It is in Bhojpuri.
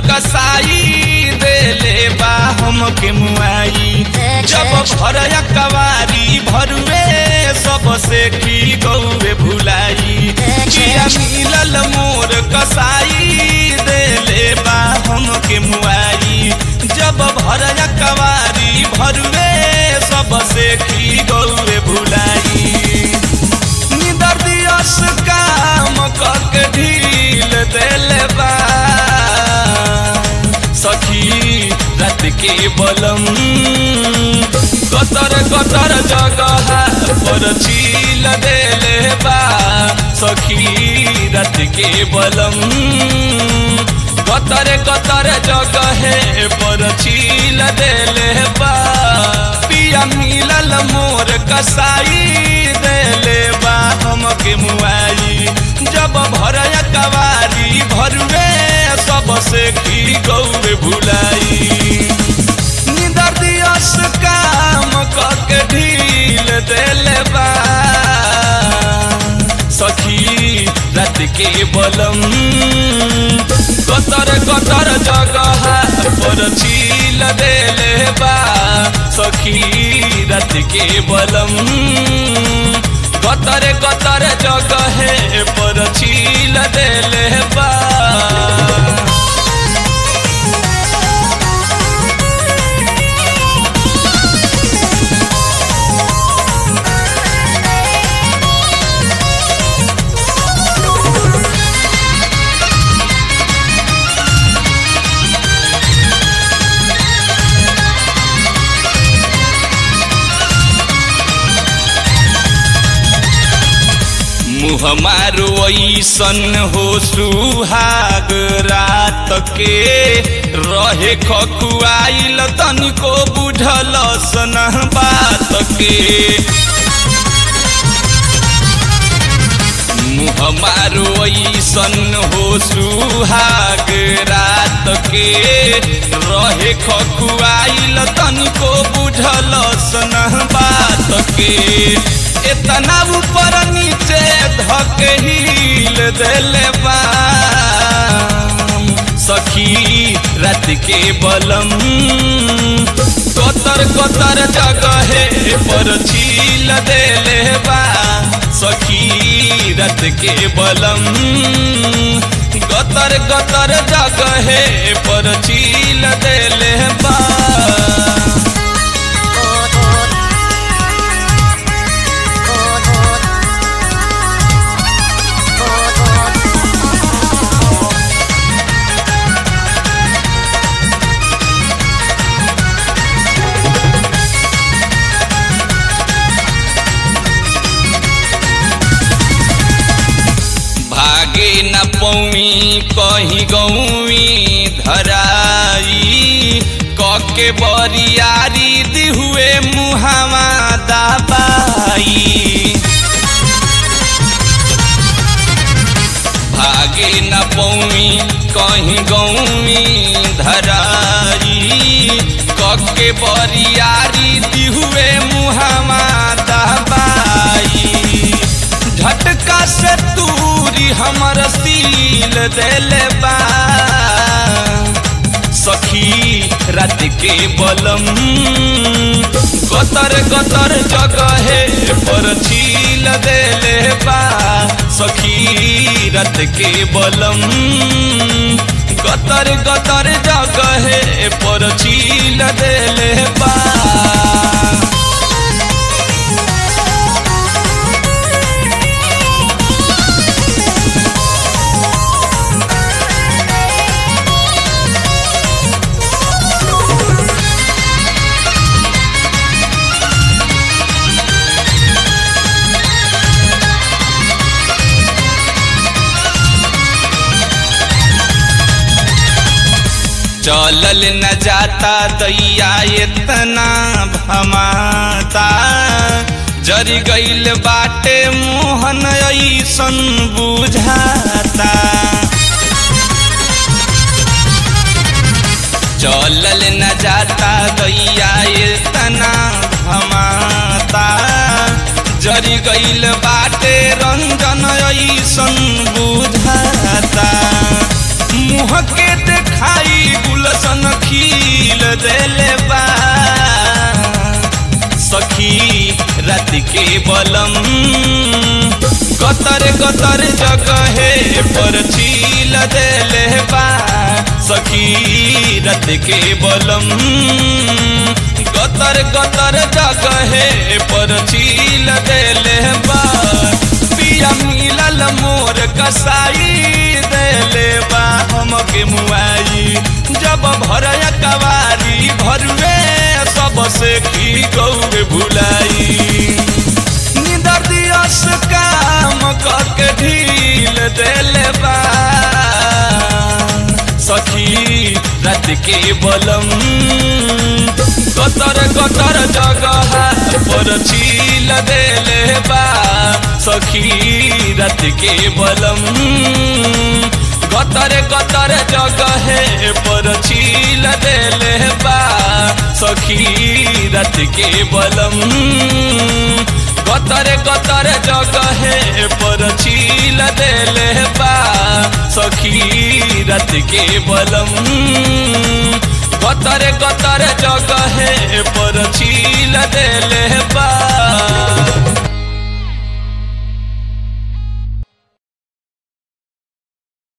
कसाई देले बा हमके मुआई जब भरया कवारी भरुए सबसे की गौवे भुलाई किया मिलल मोर कसाई देले बा हमके मुआई जब भरया कवारी भरुए सबसे की गौवे भुलाई निदर दियस काम कक ढील देले बा सखी रात के बलम कतर कतर जगह पर छील देले बा सखी रात के बलम कतर कतर जगह पर छील देले बा पिया मिलल मोर कसाई देले बा हमके मुआई जब भरया कवारी भरुए सबसे की गौरे भुलाई निदर दियस काम कके ढील देले बा सखी रात के बलम कतर कतर जगह पर छील देले बा सखी रात के बलम कतर कतर जगह पर छील देले बा मुँह मारो ऐसन हो सुहाग रात के रहे खकुआइल तनिको बुझल सन बात के मुँह मारो ऐसन हो सुहाग रात के रहे खकुआइल तनिको बुझल सन बात के इतना ऊपर नीचे धके हिल देले बा सखी रात के बलम कतर कतर जगह पर छील देले बा सखी रात के बलम गतर गतर जगह पर छील देले बा भागे न पौई कहीं गौवी धराई कके बरियारी दिहुए मुहावा दबाई भागे न पौई कहीं गौवी धराई कके बरियारी दिहुए मुहावा दबाई झटका से तूरी हमर सील देले बा सखी रात के बलम गतर गतर जगह पर छील देले बा सखी रात के बलम गतर गतर जगह पर छील देले बा चलल न जाता दैया इतना भमाता जरी गईल बाटे मोहन ऐसन बुझाता चलल न जाता दैया इतना भमाता जरी गईल बाटे रंजन ऐसन बुझाता मुँह के देखाई गुलशन खिल देले बा सखी रात के बलम गतर गतर जगहे पर छील देले बा सखी रात के बलम गतर गतर जगहे पर छील देले बा पिया मिलल मोर कसाई देले बा हमके मुआई जब भरया कवारी भरुए सबसे की गौर भुलाई निदर दियस काम करके ढील देले बा सखी रात के बलम कतर कतर जगह पर छील देले बा सखी रात के बलम गतर गतर जगह पर छील देले बा सखी रात के बलम गतर गतर जगह पर छील देले बा सखी रात के बलम गतर गतर जगह पर छील देले बा